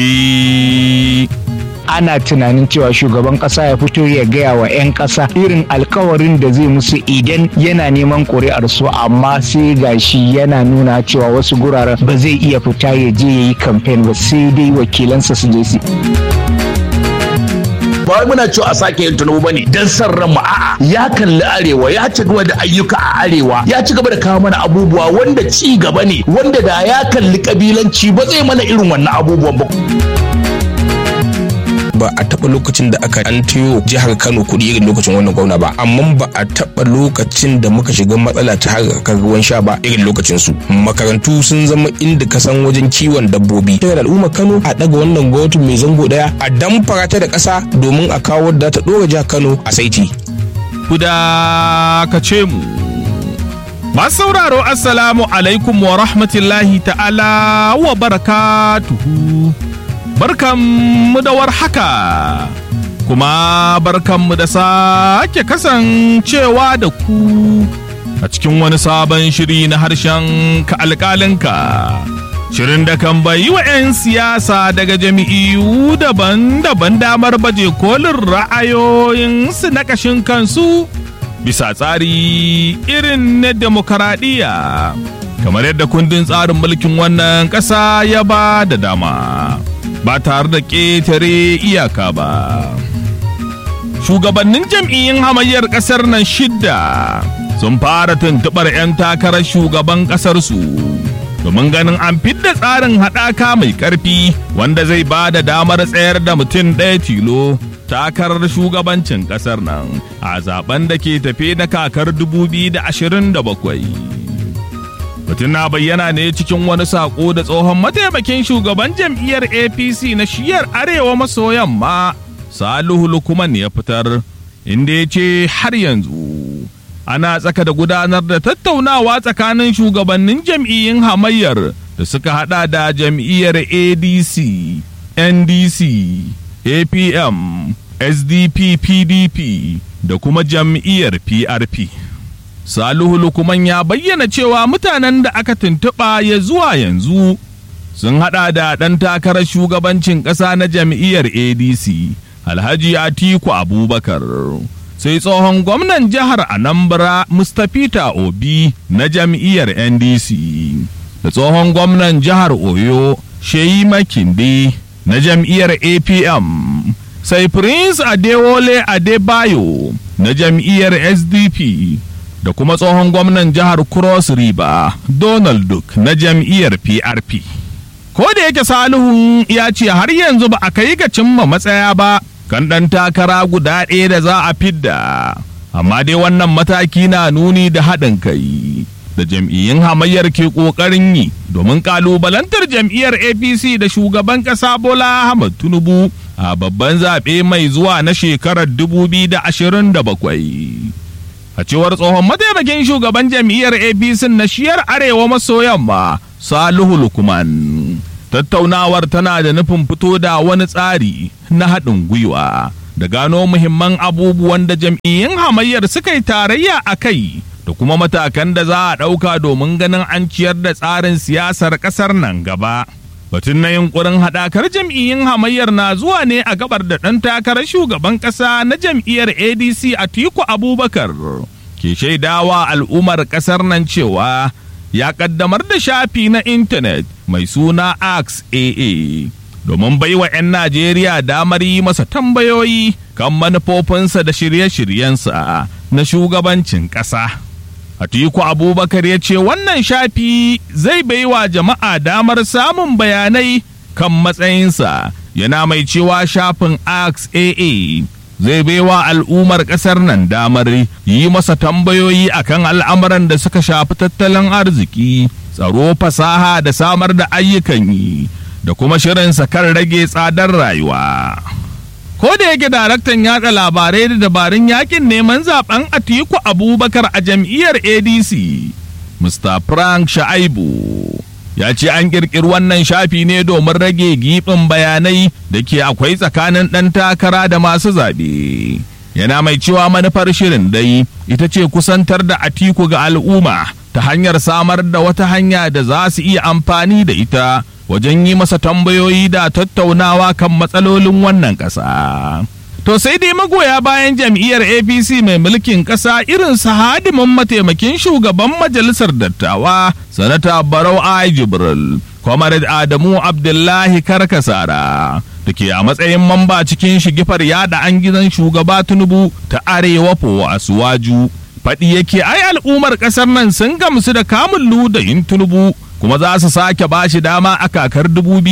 ana tunanin cewa shugaban kasa ya fito ya gaya wa 'yan kasa irin alkawarin da zai musu idan yana neman ƙuri'ar su amma sai gashi yana nuna cewa wasu guraren ba zai iya fita ya je ya yi kamfen ba sai dai wakilansa su je su ba wai muna cewa a sake yin tunubu bane dan san ran mu a'a ya kalli arewa ya ci gaba da ayyuka a arewa ya ci gaba da kawo mana abubuwa wanda ci gaba ne wanda da ya kalli kabilanci ba zai mana irin wannan abubuwan ba ba a taɓa lokacin da aka an tiyo jihar Kano kuɗi irin lokacin wannan gwamna ba amma ba a taɓa lokacin da muka shiga matsala ta harkar ruwan sha ba irin lokacin su makarantu sun zama inda ka san wajen kiwon dabbobi daga al'ummar Kano a ɗaga wannan gwamnati mai zango ɗaya a damfara ta da ƙasa domin a kawo da ta ɗora jihar Kano a saiti. Kuda ka ce mu. Masu sauraro Assalamu alaikum wa rahmatullahi ta'ala wa barakatuhu. barkanmu da warhaka kuma barkanmu da sake kasancewa da ku a cikin wani sabon shiri na harshen ka alƙalinka shirin da kan bayi wa 'yan siyasa daga jami'iyu daban-daban damar baje kolin ra'ayoyinsu na ƙashin kansu bisa tsari irin na demokaradiyya kamar yadda kundin tsarin mulkin wannan ƙasa ya ba da dama. ba tare da ƙetare iyaka ba. Shugabannin jam'iyyun hamayyar ƙasar nan shidda sun fara tuntuɓar 'yan takarar shugaban ƙasarsu domin ganin an fidda tsarin haɗaka mai ƙarfi wanda zai ba da damar tsayar da mutum ɗaya tilo takarar shugabancin ƙasar nan a zaben da ke tafe na kakar 2027. Mutum na bayyana ne cikin wani saƙo da tsohon mataimakin shugaban jam'iyyar APC na shiyar Arewa maso yamma Salihu Lukuman ya fitar, inda ya ce har yanzu ana tsaka da gudanar da tattaunawa tsakanin shugabannin jam'iyyun hamayyar da suka hada da jam'iyyar ADC, NDC, APM, SDP, PDP da kuma jam'iyyar PRP. Salihu Lukuman ya bayyana cewa mutanen da aka tuntuɓa ya zuwa yanzu sun haɗa da ɗan takarar shugabancin ƙasa na jam'iyyar ADC, Alhaji Atiku Abubakar. Sai tsohon gwamnan jihar Anambra Mustapha Obi na jam'iyyar NDC, da tsohon gwamnan jihar Oyo Sheyi Makinde na jam'iyyar APM, sai Prince Adewole Adebayo na jam'iyyar SDP. da kuma tsohon gwamnan jihar Cross River Donald Duke na jam'iyyar PRP. Ko da yake Salihu ya ce har yanzu ba a kai ga cimma matsaya ba kan ɗan takara guda ɗaya da za a fidda. Amma dai wannan mataki na nuni da haɗin kai da jam'iyyun hamayyar ke ƙoƙarin yi domin ƙalubalantar jam'iyyar APC da shugaban ƙasa Bola Ahmad Tinubu a babban zaɓe mai zuwa na shekarar 2027. a cewar tsohon mataimakin shugaban jam'iyyar apc na shiyar arewa maso yamma salihu lukman tattaunawar tana da nufin fito da wani tsari na haɗin gwiwa da gano muhimman abubuwan da jam'iyyun hamayyar suka yi tarayya a kai da kuma matakan da za a ɗauka domin ganin an ciyar da tsarin siyasar ƙasar nan gaba. Batun na yunkurin haɗakar jam'iyyun hamayyar na zuwa ne a gabar da ɗan takarar shugaban ƙasa na jam'iyyar ADC Atiku Abubakar ke shaidawa al'ummar ƙasar nan cewa ya ƙaddamar da shafi na intanet mai suna Ax AA domin baiwa 'yan Najeriya damar yi masa tambayoyi kan manufofinsa da shirye-shiryensa na shugabancin ƙasa. Atiku Abubakar ya ce wannan shafi zai baiwa jama'a damar samun bayanai kan matsayinsa yana mai cewa shafin Ax AA zai baiwa al'ummar ƙasar nan damar yi masa tambayoyi akan al'amuran da suka shafi tattalin arziki, tsaro fasaha da samar da ayyukan yi da kuma shirinsa kan rage tsadar rayuwa. ko da yake daraktan yatsa labarai da dabarun yakin neman zaben atiku abubakar a jam'iyyar adc mr frank sha'aibu ya ce an kirkiri wannan shafi ne domin rage gibin bayanai da ke akwai tsakanin ɗan takara da masu zaɓe yana mai cewa manufar shirin dai ita ce kusantar da atiku ga al'umma ta hanyar samar da wata hanya da za su iya amfani da ita wajen yi masa tambayoyi da tattaunawa kan matsalolin wannan ƙasa. To sai dai magoya bayan jam'iyyar APC mai mulkin ƙasa irin su hadimin mataimakin shugaban majalisar dattawa, Sanata Barau A. Jibril, Comrade Adamu Abdullahi Karkasara, da ke a matsayin mamba cikin shigifar yada an gizon shugaba Tinubu ta Arewa Fo Asuwaju. Faɗi yake ai al'ummar ƙasar nan sun gamsu da kamun ludayin Tinubu kuma za su sake bashi dama a kakar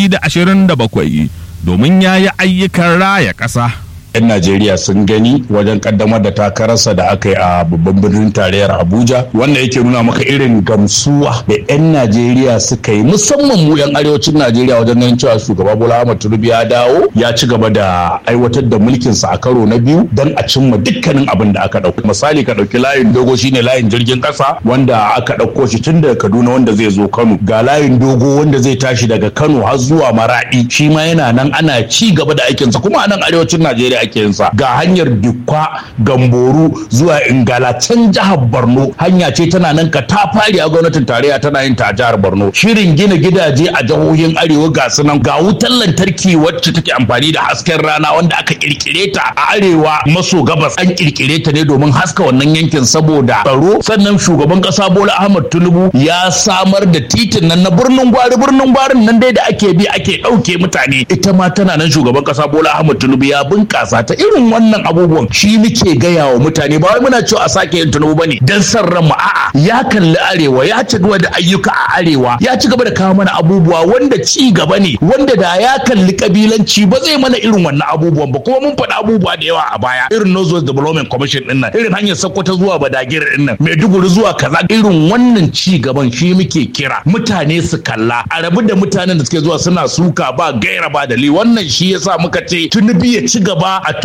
2027 domin ya yi ayyukan raya ƙasa. 'yan Najeriya sun gani wajen kaddamar da takararsa da aka yi a babban birnin tarayyar Abuja wanda yake nuna maka irin gamsuwa da 'yan Najeriya suka yi musamman mu 'yan arewacin Najeriya wajen ganin cewa shugaba Bola Ahmed Tinubu ya dawo ya ci gaba da aiwatar da mulkinsa a karo na biyu don a cimma dukkanin abin da aka dauka misali ka dauki layin dogo shine layin jirgin kasa wanda aka dauko shi tun daga Kaduna wanda zai zo Kano ga layin dogo wanda zai tashi daga Kano har zuwa Maradi shi ma yana nan ana ci gaba da aikinsa kuma a nan arewacin Najeriya ake yinsa ga hanyar dukwa gamboru zuwa ingala can jihar borno hanya ce tana nan ka ta fari a gwamnatin tarayya tana yin ta a jihar borno shirin gina gidaje a jihohin arewa ga su nan ga wutar lantarki wacce take amfani da hasken rana wanda aka kirkire ta a arewa maso gabas an kirkire ta ne domin haska wannan yankin saboda tsaro sannan shugaban kasa bola ahmad tinubu ya samar da titin nan na birnin gwari birnin gwarin nan dai da ake bi ake ɗauke mutane ita ma tana nan shugaban kasa bola ahmad tinubu ya bunkasa ta irin wannan abubuwan shi muke gaya wa mutane ba wai muna cewa a sake yin tunubu bane dan san ranmu a'a ya kalli arewa ya ci gaba da ayyuka a arewa ya ci gaba da kawo mana abubuwa wanda ci gaba ne wanda da ya kalli kabilanci ba zai mana irin wannan abubuwan ba kuma mun faɗi abubuwa da yawa a baya irin Northwest Development Commission din nan irin hanyar Sokoto zuwa Badagir din nan Maiduguri zuwa kaza irin wannan ci gaban shi muke kira mutane su kalla a rabu da mutanen da suke zuwa suna suka ba gaira ba dali wannan shi yasa muka ce tunubi ya ci gaba a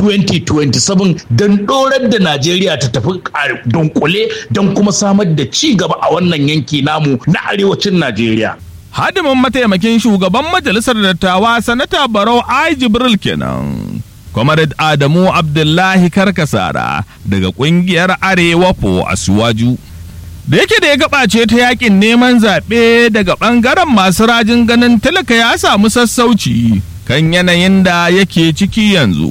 2027 don dorar da Najeriya ta tafi a dunkule don kuma samar da ci gaba a wannan yanki namu na arewacin Najeriya. Hadimin mataimakin shugaban majalisar dattawa sanata Barau Ai Jibril kenan. Comrade Adamu Abdullahi Karkasara daga kungiyar Arewa Po Asuwaju. Da yake da ya gabace ta yakin neman zaɓe daga ɓangaren masu rajin ganin talaka ya samu sassauci kan yanayin da yake ciki yanzu.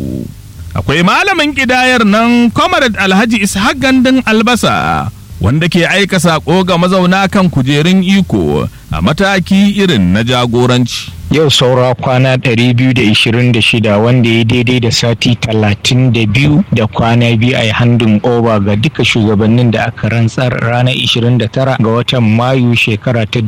akwai malamin ƙidayar nan comrade alhaji ishaq gandun albasa wanda ke aika saƙo ga mazauna kan kujerun iko a mataki irin na jagoranci yau saura kwana 226 wanda ya daidai da sati 32 da kwana biyu a handin oba ga duka shugabannin da aka rantsar ranar 29 ga watan mayu shekara ta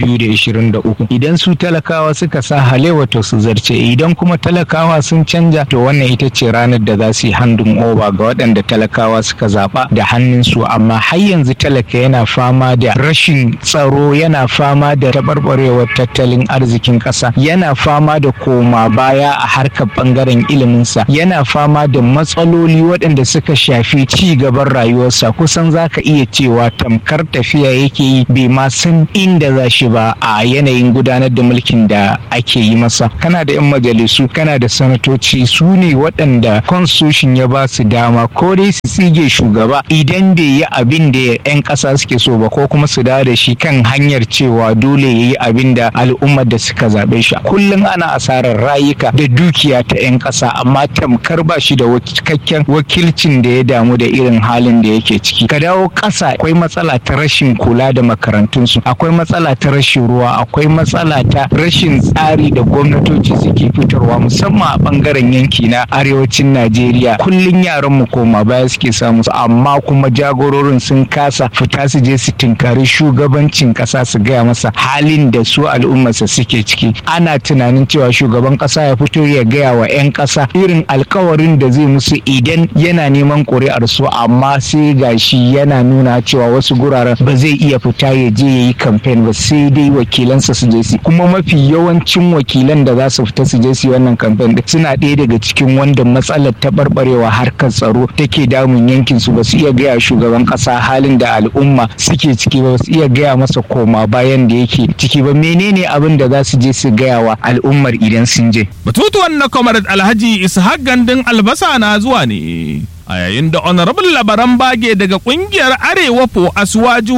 2023 idan su talakawa suka sa halewa to su zarce idan kuma talakawa sun canja to wannan ita ce ranar da za su yi handin oba ga waɗanda talakawa suka zaɓa da hannunsu amma har yanzu talaka yana fama da rashin tsaro yana fama da taɓarɓarewar tattalin arzikin ƙasa yana fama da koma baya a harkar bangaren iliminsa yana fama da matsaloli waɗanda suka shafi ci gaban rayuwarsa kusan za ka iya cewa tamkar tafiya yake yi bai ma san inda za shi ba a yanayin gudanar da mulkin da ake yi masa kana da 'yan majalisu kana da sanatoci su ne waɗanda constitution ya ba su dama ko dai su tsige shugaba idan bai yi abin da 'yan ƙasa suke so ba ko kuma su dawo da shi kan hanyar cewa dole ya yi abin da al'ummar da suka zaɓe shi kullum ana asarar rayuka da dukiya ta 'yan ƙasa amma tamkar ba shi da cikakken wakilcin da ya damu da irin halin da yake ciki ka dawo ƙasa akwai matsala ta rashin kula da makarantunsu akwai matsala ta rashin ruwa akwai matsala ta rashin tsari da gwamnatoci suke fitarwa musamman a bangaren yanki na arewacin najeriya kullum yaran mu koma baya suke samu amma kuma jagororin sun kasa fita su je su tinkari shugabancin ƙasa su gaya masa halin da su al'ummarsa suke ciki ana tunanin cewa shugaban kasa ya fito ya gaya wa 'yan kasa irin alkawarin da zai musu idan yana neman ƙuri'ar su amma sai gashi yana nuna cewa wasu guraren ba zai iya fita ya je ya yi kamfen ba sai dai wakilansa su je su kuma mafi yawancin wakilan da za su fita su je su wannan kamfen din suna ɗaya daga cikin wanda matsalar taɓarɓarewa harkar tsaro take damun yankin su ba su iya gaya shugaban kasa halin da al'umma suke ciki ba su iya gaya masa koma bayan da yake ciki ba menene abin da za su je su gaya wa al'ummar idan sun je. Batutuwan na Comrade Alhaji Ishaq Gandun albasa na zuwa ne a yayin da Honorable Labaran Bage daga kungiyar Arewa Po Asuwaju ke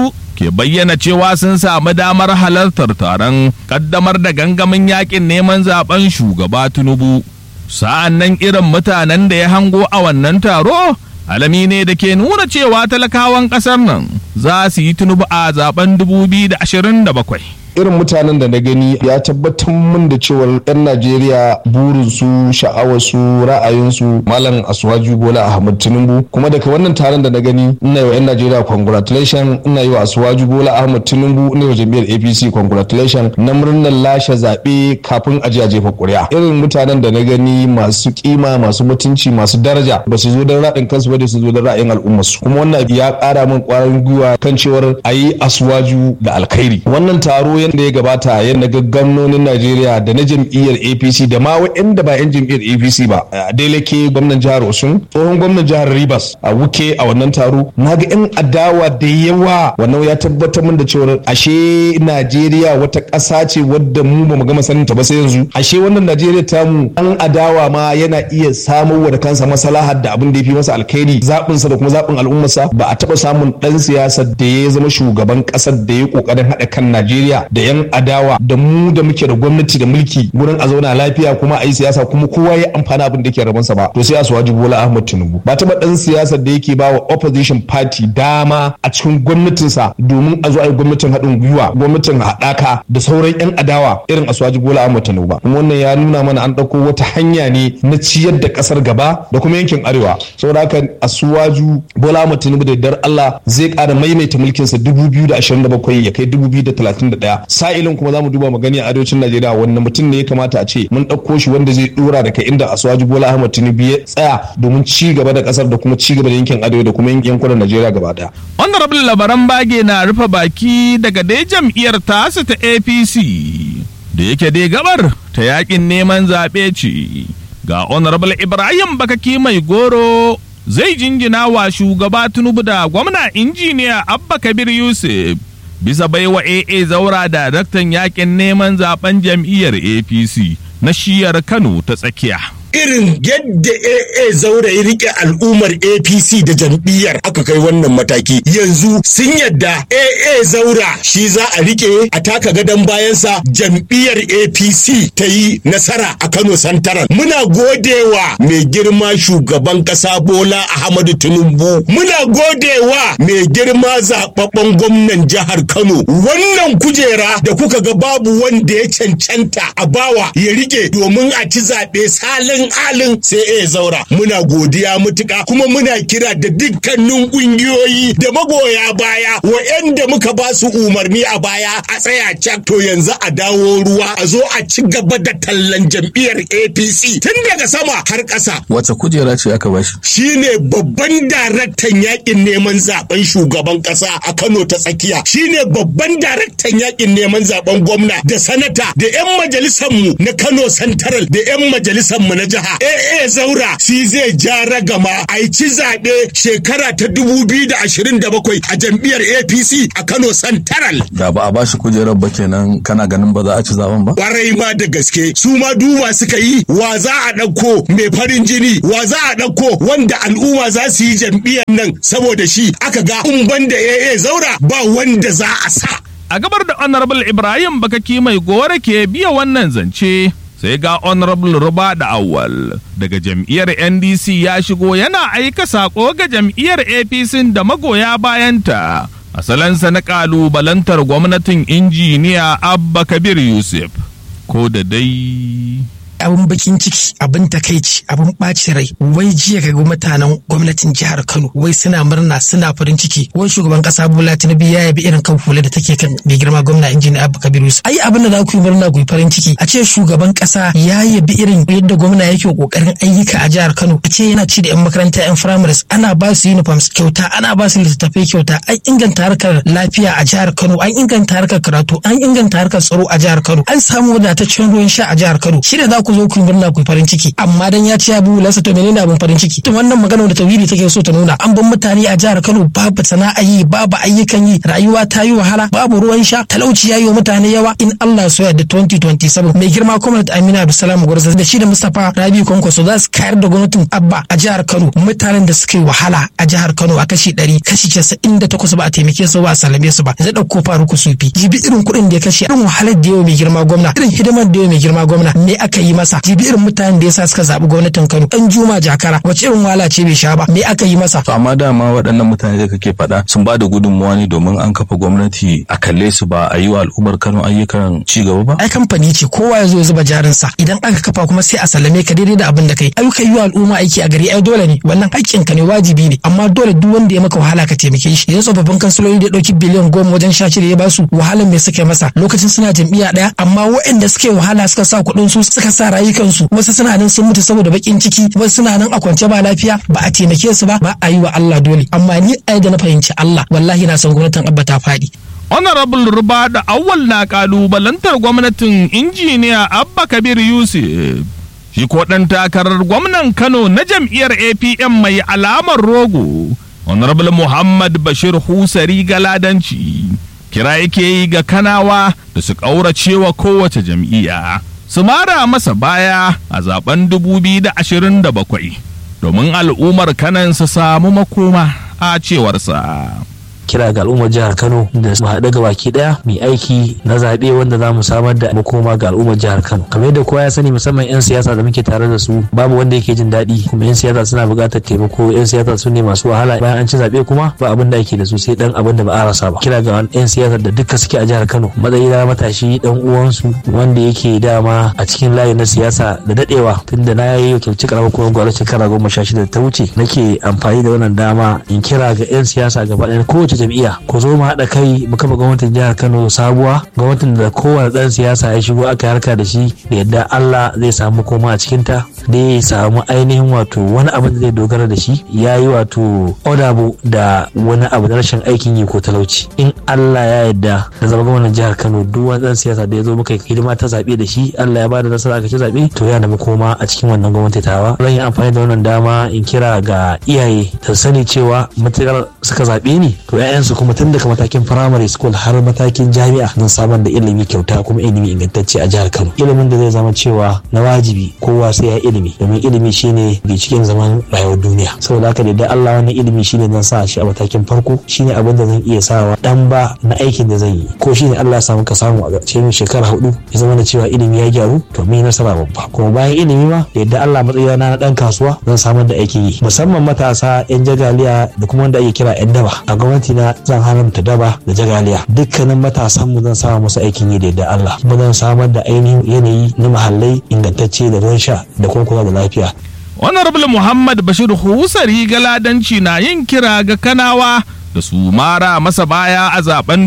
ke bayyana cewa sun samu damar halartar taron kaddamar da gangamin yakin neman zaben shugaba Tinubu. Sa'an nan irin mutanen da ya hango a wannan taro alami ne da ke nuna cewa talakawan ƙasar nan za su yi Tinubu a zaben 2027. irin mutanen da na gani ya tabbatar min da cewar 'yan najeriya burinsu sha'awarsu ra'ayinsu malam asuwaju bola ahmad tinubu kuma daga wannan taron da na gani ina yi wa 'yan najeriya congratulation ina yi wa asuwaju bola ahmad tinubu ina yi wa jam'iyyar apc congratulation na murnar lashe zaɓe kafin a a jefa ƙuri'a irin mutanen da na gani masu kima masu mutunci masu daraja ba su zo don raɗin kansu ba da su zo don ra'ayin al'ummarsu kuma wannan ya ƙara min ƙwarin gwiwa kan cewar a yi asuwaju da alkhairi wannan taro yadda ya gabata yadda ga gwamnonin Najeriya da na jam'iyyar APC da ma waɗanda ba 'yan jam'iyyar APC ba a Deleke gwamnan jihar Osun tsohon gwamnan jihar Rivers a Wuke a wannan taro na ga 'yan adawa da yawa wannan ya tabbatar min da cewa ashe Najeriya wata ƙasa ce wadda mu ba mu gama sanin ta ba sai yanzu ashe wannan Najeriya ta mu an adawa ma yana iya samun wa da kansa maslahar da abin da ya fi masa alkhairi zaɓin sa da kuma zaɓin al'ummarsa ba a taɓa samun ɗan siyasa da ya zama shugaban ƙasar da ya ƙoƙarin haɗa kan Najeriya da 'yan adawa da mu da muke da gwamnati da mulki gurin a zauna lafiya kuma a yi siyasa kuma kowa ya amfana abin da ke rabansa ba to sai a suwaji bola ahmad tinubu ba taɓa ɗan siyasar da yake ba wa opposition party dama a cikin gwamnatinsa domin a zo a yi gwamnatin haɗin gwiwa gwamnatin haɗaka da sauran 'yan adawa irin asuwaji bola ahmad tinubu ba kuma wannan ya nuna mana an ɗauko wata hanya ne na ciyar da ƙasar gaba da kuma yankin arewa saboda haka asuwaju bola ahmad tinubu da yardar allah zai ƙara maimaita mulkinsa 2027 ya kai 2031 sa'ilin kuma za mu duba magani a arewacin najeriya wanda mutum ne ya kamata a ce mun ɗauko shi wanda zai ɗora daga inda asuwaji bola ahmad tinubu ya tsaya domin ci gaba da ƙasar da kuma ci gaba da yankin arewa da kuma yankunan najeriya gaba ɗaya. honorable labaran bage na rufe baki daga dai jam'iyyar tasu ta apc da yake dai gabar ta yakin neman zaɓe ce ga honorable ibrahim bakaki mai goro zai jinjina wa shugaba tinubu da gwamna injiniya abba kabir yusuf bisa baiwa AA zaura daraktan yakin neman zaben jam'iyyar APC na shiyar Kano ta tsakiya. irin yadda AA zaura ya rike al'ummar APC da jam'iyyar aka kai wannan mataki yanzu sun yadda AA zaura shi za a rike a taka gadon bayansa jam'iyyar APC ta yi nasara a Kano Santaran muna godewa mai girma shugaban kasa Bola Ahmadu Tinubu muna godewa mai girma zababben gwamnan jihar Kano wannan kujera da kuka ga babu wanda ya cancanta a bawa ya rike domin a ci zaɓe salin alin sai ya zaura muna godiya mutuka kuma muna kira da dukkanin kungiyoyi da magoya baya wa'yanda muka ba su umarni a baya a tsaya cak to yanzu a dawo ruwa a zo a ci gaba da tallan jam'iyyar apc tun daga sama har ƙasa wace kujera ce aka bashi shine babban daraktan yakin neman zaben shugaban ƙasa a kano ta tsakiya shine babban daraktan yakin neman zaben gwamna da sanata da 'yan majalisarmu na kano santaral da 'yan majalisarmu na jiha AA Zaura shi zai ja ragama a ci zaɓe shekara ta 2027 a jam'iyyar APC a Kano Santaral. da ba a bashi kujerar ba kenan kana ganin ba za a ci zaben ba Kwarai ma da gaske su ma duba suka yi wa za a ɗauko mai farin jini wa za a ɗauko wanda al'umma za su yi jam'iyyar nan saboda shi aka ga in banda AA Zaura ba wanda za a sa. A gabar da Honorable Ibrahim Bakaki mai gore ke biya wannan zance sai ga Honorable Ruba da Awal daga jam'iyyar NDC ya shigo yana aika sako ga jam'iyyar APC da magoya bayanta. Asalansa na kalubalantar gwamnatin injiniya Abba Kabir Yusuf. Ko da dai abin bakin ciki abin takaici abin ɓaci rai wai jiya ga mutanen gwamnatin jihar kano wai suna murna suna farin ciki wai shugaban kasa bola tinubu ya yabi irin kan hula da take kan mai girma gwamna injiniya abba kabiru ai abin da za ku yi murna ku yi farin ciki a ce shugaban kasa ya yabi irin yadda gwamna yake kokarin ayyuka a jihar kano a ce yana ci da yan makaranta yan primaries ana ba su uniforms kyauta ana ba su littattafai kyauta an inganta harkar lafiya a jihar kano an inganta harkar karatu an inganta harkar tsaro a jihar kano an samu wadataccen ruwan sha a jihar kano shi da za ku zo ku yi murna ku yi farin ciki amma dan ya ci ya buhu lasa to menene abin farin ciki to wannan magana da tawhidi take so ta nuna an ban mutane a jihar Kano babu sana'a yi babu ayyukan yi rayuwa ta yi wahala babu ruwan sha talauci ya yi wa mutane yawa in Allah so yarda 2027 mai girma gwamnati Amina Abdulsalam Gwarza da shi da Mustapha Rabi Kwankwaso za su kayar da gwamnatin Abba a jihar Kano mutanen da suka yi wahala a jihar Kano a kashi 100 kashi 98 ba a taimake su ba a sallame su ba zai dauko faruku sufi jibi irin kuɗin da ya kashe irin wahalar da yawa mai girma gwamna irin hidimar da yawa mai girma gwamna me aka yi masa jibi irin mutanen da yasa suka zaɓi gwamnatin Kano dan Juma Jakara wace irin wahala ce bai sha ba me aka yi masa to amma dama waɗannan mutane da kake faɗa sun ba da gudunmuwa ne domin an kafa gwamnati a kalle su ba a yi wa al'ummar Kano ayyukan ci gaba ba ai kamfani ce kowa ya zo ya zuba jarinsa idan aka kafa kuma sai a sallame ka daidai da abin da kai ayyuka yi wa al'umma aiki a gari ai dole ne wannan haƙƙin ka ne wajibi ne amma dole duk wanda ya maka wahala ka taimake shi yanzu tsofaffin kansiloli da ɗauki biliyan goma wajen sha shida ya basu wahalar me suka masa lokacin suna jam'iyya ɗaya amma waɗanda suka yi wahala suka sa kuɗin su suka sa rayukansu wasu suna nan sun mutu saboda baƙin ciki wasu suna nan a kwance ba lafiya ba a taimake su ba ba a yi wa Allah dole amma ni a da na fahimci Allah wallahi na san gwamnatin Abba ta faɗi. honorable ruba da awwal na kalubalantar gwamnatin injiniya abba kabir yusuf shi ko ɗan takarar gwamnan kano na jam'iyyar apm mai alamar rogo honorable muhammad bashir husari galadanci kira yake yi ga kanawa da su ƙauracewa kowace jam'iyya su mara masa baya a zaben 2027 domin al'ummar kanan su samu makoma a cewarsa. kira ga al'ummar jihar Kano da su haɗu ga baki ɗaya mai aiki na zaɓe wanda za mu samar da makoma ga al'ummar jihar Kano kamar yadda kowa ya sani musamman 'yan siyasa da muke tare da su babu wanda yake jin daɗi kuma 'yan siyasa suna buƙatar taimako 'yan siyasa su ne masu wahala bayan an ci zaɓe kuma ba abin da ake da su sai ɗan abin da ba a rasa ba kira ga 'yan siyasa da duka suke a jihar Kano matsayi na matashi ɗan uwansu wanda yake dama a cikin layi na siyasa da daɗewa tunda na yi wakilci karamar kuma gwamnati shekara goma sha shida da ta wuce nake amfani da wannan dama in kira ga 'yan siyasa gaba ɗaya kowace kowace jam'iyya ku zo mu haɗa kai mu kafa gwamnatin jihar Kano sabuwa gwamnatin da kowane ɗan siyasa ya shigo aka harka da shi da yadda Allah zai samu koma a cikin ta da ya samu ainihin wato wani abu da zai dogara da shi ya yi wato odabo da wani abu da rashin aikin yi ko talauci in Allah ya yarda da zama gwamnatin jihar Kano duk wani ɗan siyasa da ya zo muka hidima ta zaɓe da shi Allah ya bada nasara aka ci zaɓe to ya nemi koma a cikin wannan gwamnati tawa zan yi amfani da wannan dama in kira ga iyaye ta sani cewa matuƙar suka zaɓe ni to 'ya'yansu kuma tun daga matakin primary school har matakin jami'a don samar da ilimi kyauta kuma ilimi ingantacce a jihar Kano ilimin da zai zama cewa na wajibi kowa sai ya ilimi domin ilimi shine cikin zaman rayuwar duniya saboda haka da Allah wannan ilimi shine zan sa shi a matakin farko shine abin da zan iya sawa dan ba na aikin da zan yi ko shine Allah ya samu ka samu a cikin shekara hudu ya zama da cewa ilimi ya gyaru to mun yi nasara babba kuma bayan ilimi ma da yadda Allah matsayina na dan kasuwa zan samar da aikin yi musamman matasa yan jagaliya da kuma wanda ake kira yan daba a gwamnati na zan haramta daba da jagaliya dukkanin matasan mu zan sama musu aikin yi da yadda Allah kuma zan samar da ainihin yanayi na mahallai ingantacce da ruwan sha da kuma kula da lafiya honorable muhammad bashir husari galadanci na yin kira ga kanawa da su mara masa baya a zaben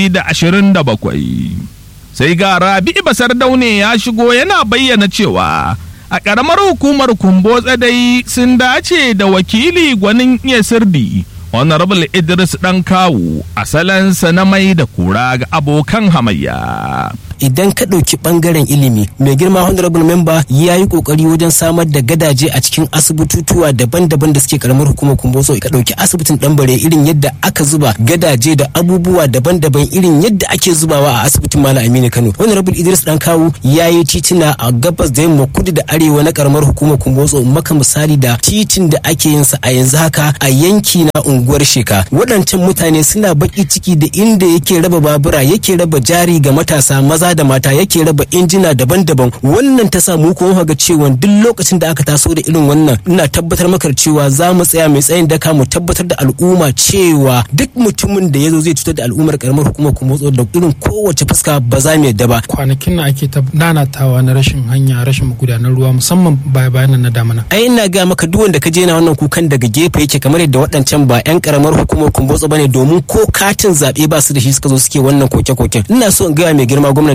2027 sai ga rabi basar daune ya shigo yana bayyana cewa a ƙaramar hukumar kumbo dai sun dace da wakili gwanin iya sirdi honorable idris dan kawu asalansa na mai da kura ga abokan hamayya idan ka ɗauki ɓangaren ilimi mai girma honorable member ya yi ƙoƙari wajen samar da gadaje a cikin asibitutuwa daban-daban da suke karamar hukumar kumboso ka ɗauki asibitin ɗanbare irin yadda aka zuba gadaje da abubuwa daban-daban irin yadda ake zubawa a asibitin malam aminu kano honorable idris dan kawu ya yi titina a gabas da yamma kudu da arewa na karamar hukumar kumboso maka misali da titin da ake yin sa a yanzu haka a yanki na unguwar sheka waɗancan mutane suna baki ciki da inda yake raba babura yake raba jari ga matasa maza da mata yake raba injina daban-daban wannan ta sa mu kuma ga cewa duk lokacin da aka taso da irin wannan ina tabbatar maka cewa za mu tsaya mai tsayin daka mu tabbatar da al'umma cewa duk mutumin da ya zo zai cutar da al'ummar karamar hukumar kuma da irin kowace fuska ba za mu yadda ba kwanakin na ake nanatawa na rashin hanya rashin magudanar ruwa musamman baya bayan na damana ai ina ga maka duk wanda ka je na wannan kukan daga gefe yake kamar yadda waɗancan ba yan karamar hukumar kumbotso bane domin ko katin zaɓe ba su da shi suka zo suke wannan koke-koken ina so in gaya mai girma gwamnan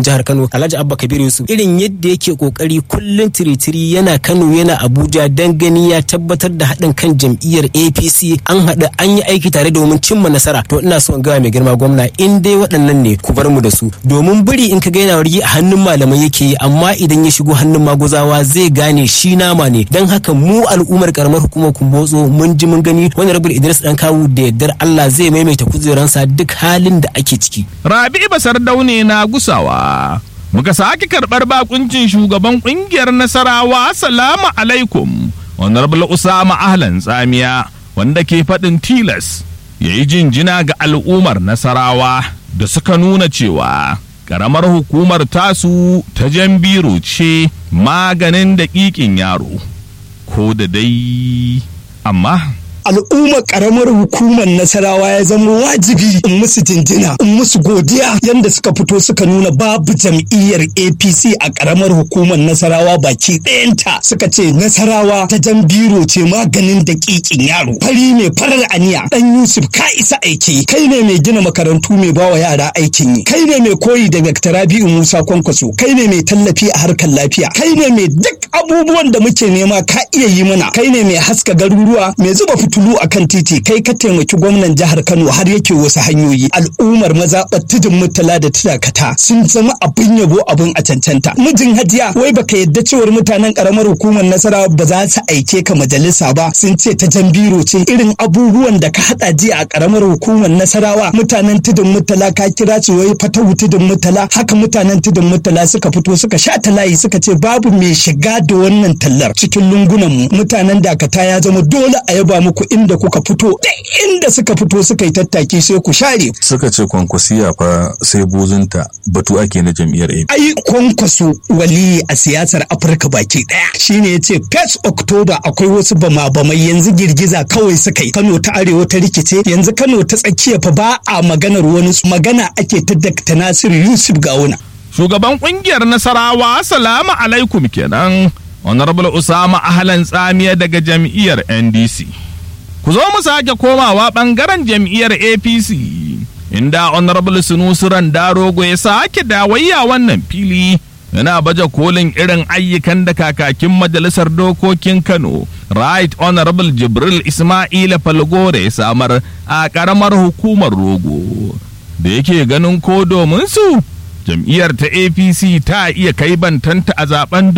jihar Kano Alhaji Abba Kabir Yusuf irin yadda yake kokari kullun tiritiri yana Kano yana Abuja dan gani ya tabbatar da haɗin kan jam'iyyar APC an haɗu an yi aiki tare domin cimma nasara to ina so in ga mai girma gwamna in dai waɗannan ne ku bar mu da su domin biri in ka ga yana wargi a hannun malamai yake yi amma idan ya shigo hannun maguzawa zai gane shi nama ne dan haka mu al'ummar karamar hukumar kumbotso mun ji mun gani wani rabin Idris dan kawu da yardar Allah zai maimaita kujeransa duk halin da ake ciki Rabi Basar Daune na gusawa. Muka sake karɓar bakuncin shugaban ƙungiyar Nasarawa Salamu alaikum. Honorable Usama Ahlan Tsamiya wanda ke faɗin tilas ya yi jinjina ga al'ummar Nasarawa da suka nuna cewa ƙaramar hukumar tasu ta Jambiru ce maganin daƙiƙin yaro. Ko da dai amma al'ummar karamar hukumar nasarawa ya zama wajibi in musu jinjina in musu godiya yadda suka fito suka nuna babu jam'iyyar apc a karamar hukumar nasarawa baki ɗayanta suka ce nasarawa ta jan biro ce maganin daƙiƙin yaro fari mai farar aniya ɗan yusuf ka isa aiki kai ne mai gina makarantu mai bawa yara aikin yi kai ne mai koyi da dr rabi'u musa kwankwaso kai ne mai tallafi a harkar lafiya kai ne mai duk abubuwan da muke nema ka iya yi mana kai ne mai haska garuruwa mai zuba fito tulu a kan titi kai ka taimaki gwamnan jihar Kano har yake wasu hanyoyi al'ummar mazaɓar tudun mutala da tudakata sun zama abin yabo abin a cancanta mijin hajiya wai baka yadda cewar mutanen karamar hukumar nasara ba za su aike ka majalisa ba sun ce ta jambiro ce irin abubuwan da ka haɗa jiya a karamar hukumar nasarawa mutanen tudun mutala ka kira su wai fatahu tudun mutala haka mutanen tudun mutala suka fito suka sha layi suka ce babu mai shiga da wannan tallar cikin lungunan mu mutanen dakata ya zama dole a yaba muku inda kuka fito da inda suka fito suka yi tattaki sai ku share. Suka ce kwankwasiya fa sai buzunta batu ake na jam'iyyar AP. Ai kwankwaso waliyi a siyasar Afirka baki daya shine ya ce first October akwai wasu bama-bamai yanzu girgiza kawai suka yi Kano ta arewa ta rikice yanzu Kano ta tsakiya fa ba a maganar wani magana ake ta Dr. Nasiru Yusuf Gawuna. Shugaban kungiyar Nasarawa salamu alaikum kenan. Honorable Usama Ahlan Tsamiya daga jam'iyyar NDC. ku zo mu sake komawa ɓangaren jam'iyyar apc inda honorable sunusuran darogo ya sake dawayya wannan fili yana baje kolin irin ayyukan da kakakin majalisar dokokin kano right honorable jibril ismaila falgore ya samar a ƙaramar hukumar rogo da yake ganin ko domin su jam'iyyar ta apc ta iya kai bantanta a zaben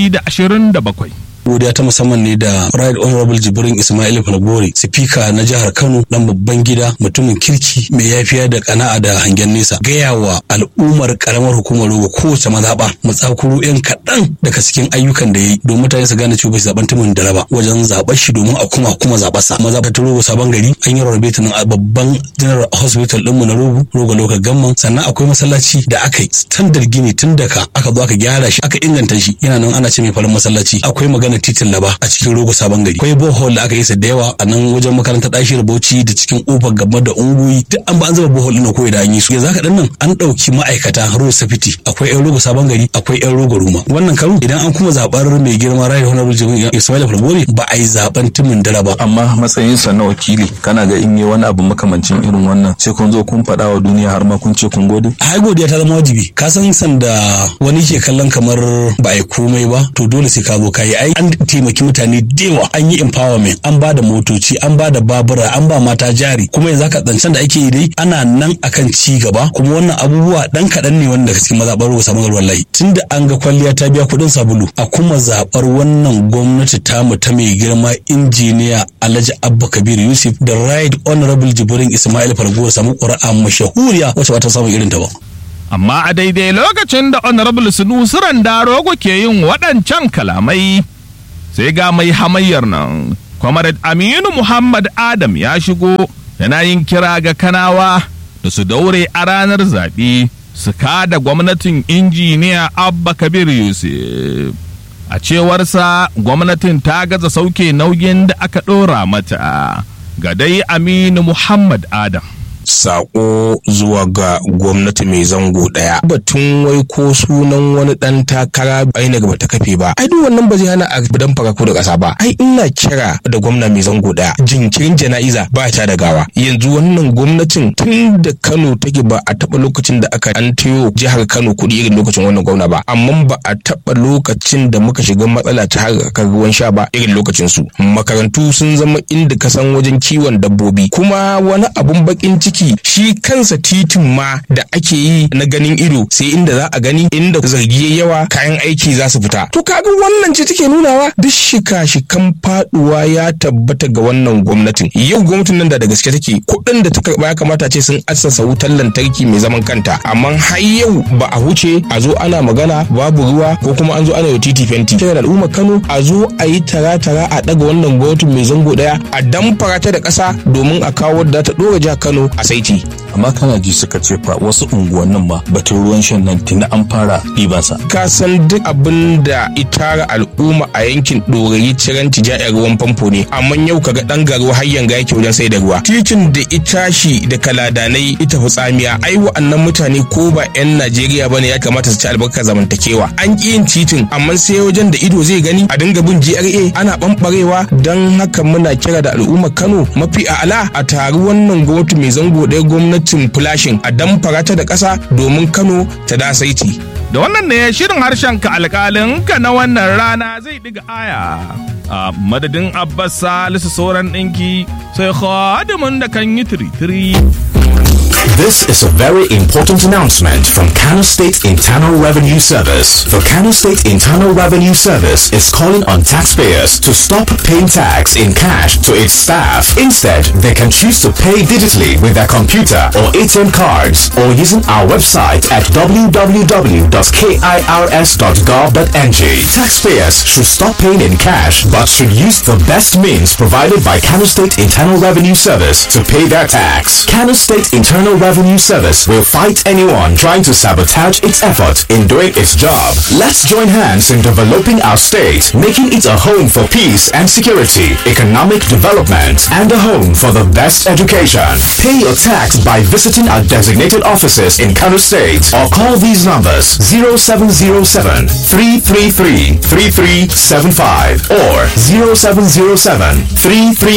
2027 godiya ta musamman ne da right honorable jibrin ismail falgore sifika na jihar kano dan babban gida mutumin kirki mai yafiya da kana'a da hangen nesa gaya wa al'ummar karamar hukumar rogo kowace mazaɓa mu tsakuro yan kaɗan daga cikin ayyukan da ya yi don mutane su gane cewa bai zaɓen tumin da raba wajen zaɓar shi domin a kuma kuma zaɓarsa mazaɓar ta rogo sabon gari an yi rarrabe ta nan a babban general hospital ɗinmu na rogo rogo local gamman sannan akwai masallaci da aka yi standard gini tun daga aka zo aka gyara shi aka inganta shi yana nan ana ce mai farin masallaci akwai magana titin laba a cikin rogo sabon gari akwai bohol da aka yi da yawa a nan wajen makarantar ɗashi da bauchi da cikin kofar gaba da unguyi duk an ba an zuba bohol ɗin ko da an yi su yanzu haka nan an ɗauki ma'aikata road safety akwai yan rogo sabon gari akwai yan rogo ruma wannan karo idan an kuma zaɓar mai girma rai honorable jami'a ismail falgore ba a yi zaɓen timin dara ba amma matsayinsa na wakili kana ga in yi wani abu makamancin irin wannan sai kun zo kun faɗa wa duniya har ma kun ce kun gode ai godiya ta zama wajibi ka san sanda wani ke kallon kamar ba a yi komai ba to dole sai ka zo ka yi ai an taimaki mutane dewa an yi empowerment an ba da motoci an ba da babura an ba mata jari kuma yanzu haka zancen da ake yi dai ana nan akan ci gaba kuma wannan abubuwa dan kaɗan ne wanda cikin mazaɓar ruwa samun wallahi tunda an ga kwalliya ta biya kuɗin sabulu a kuma zaɓar wannan gwamnati tamu ta mai girma injiniya alhaji abba kabir yusuf da right honorable jibrin ismail fargo samu ƙura'a mashahuriya wacce ba ta samun irin ta ba amma a daidai lokacin da honorable sunusuran darogo ke yin waɗancan kalamai sai ga mai hamayyar nan comrade aminu muhammad adam ya shigo yana yin kira ga kanawa da su daure a ranar zaɓe su kada gwamnatin injiniya abba kabir yusuf a cewarsa gwamnatin ta gaza sauke nauyin da aka ɗora mata ga dai aminu muhammad adam sako zuwa ga gwamnati mai zango daya batun wai ko sunan wani dan takara ainihin bata kafe ba ai duk wannan ba zai hana a dan fara ko da kasa ba ai ina kira da gwamna mai zango daya jinkirin jana'iza ba ta da gawa yanzu wannan gwamnatin tun da Kano take ba a taba lokacin da aka an tayo jihar Kano kuɗi irin lokacin wannan gwamna ba amma ba a taba lokacin da muka shiga matsala ta harkar ruwan sha ba irin lokacin su makarantu sun zama inda ka san wajen kiwon dabbobi kuma wani abun bakin ciki shi kansa titin ma da ake yi na ganin ido sai inda za a gani inda zargi yawa kayan aiki za su fita to kaga wannan ce take nunawa duk shika-shikan faduwa ya tabbata ga wannan gwamnatin yau gwamnatin nan da da gaske take kuɗin da ta karba ya kamata ce sun assasa wutar lantarki mai zaman kanta amma har yau ba a huce a zo ana magana babu ruwa ko kuma an zo ana yi titi fenti kira da al'ummar Kano a zo a yi tara-tara a daga wannan gwamnatin mai zango daya a damfara ta da ƙasa domin a kawo da ta dora jihar Kano a saiti amma kana ji suka ce fa wasu unguwannin ma batun ruwan shan nan tuni an fara ɗibansa ka san duk abin da itara al'umma a yankin ɗorayi ciranci ja'yar ruwan famfo ne amma yau kaga ɗan garo har yanga yake wajen sai da ruwa titin da itashi da kaladanai ita tsamiya ai wa'annan mutane ko ba 'yan najeriya bane ya kamata su ci albarkar zamantakewa an ƙi yin titin amma sai wajen da ido zai gani a dinga bin gra ana ɓamɓarewa don haka muna kira da al'ummar kano mafi a'ala a taru wannan gwamnati mai zango ɗaya gwamnatin flashin a damfara ta da ƙasa domin kano ta da saiti Da wannan ne shirin harshen ka alƙalin ka na wannan rana zai ɗiga aya. A madadin Abbas Salisu sauran ɗinki sai khadimin da kan yi tiri-tiri. This is a very important announcement from Kano State Internal Revenue Service. The Kano State Internal Revenue Service is calling on taxpayers to stop paying tax in cash to its staff. Instead, they can choose to pay digitally with their computer or ATM cards or using our website at www.kirs.gov.ng. Taxpayers should stop paying in cash but should use the best means provided by Kano State Internal Revenue Service to pay their tax. Kano State Internal Revenue Service will fight anyone trying to sabotage its effort in doing its job. Let's join hands in developing our state, making it a home for peace and security, economic development, and a home for the best education. Pay your tax by visiting our designated offices in Kano State or call these numbers 0707 333 3375 or 0707 333